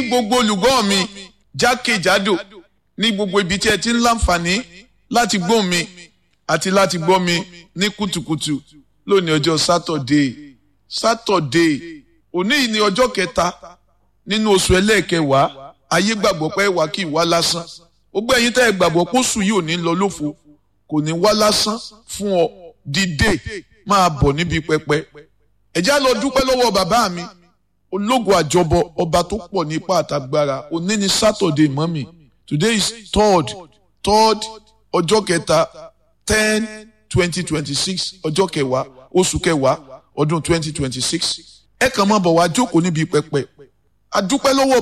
gbogbo olùgbọ́ mi jákèjádò ní gbogbo ibi tí ẹ ti ń láǹfààní láti gbọ́ mi àti láti gbọ́ mi ní kùtùkùtù lónìí ọjọ́ sátọ̀dé sátọ̀dé òní yìí ni ọjọ́ kẹta nínú oṣù ẹlẹ́ẹ̀kẹwàá ayé gbàgbọ́ pé wà kí ìwá lásán gbogbo ẹ̀yin tẹ́ ẹ gbàgbọ́ pé oṣù yìí ò ní lọ lófo kò ní wá lásán fún ọ dìde máa bọ̀ níbi pẹpẹ ẹ já lọ dúpẹ́ lọ́wọ́ bàbá mi ológun àjọbọ ọba tó pọ̀ ní ipá àtàgbára òní ni sátọ̀dé mọ́mì today is third third ọjọ́ kẹta ten twenty twenty six ọjọ́ kẹwàá oṣù kẹwàá ọdún twenty twenty six ẹ kàn máa bọ̀ wá jókòó níbi pẹpẹ adúpẹ́ lọ́wọ́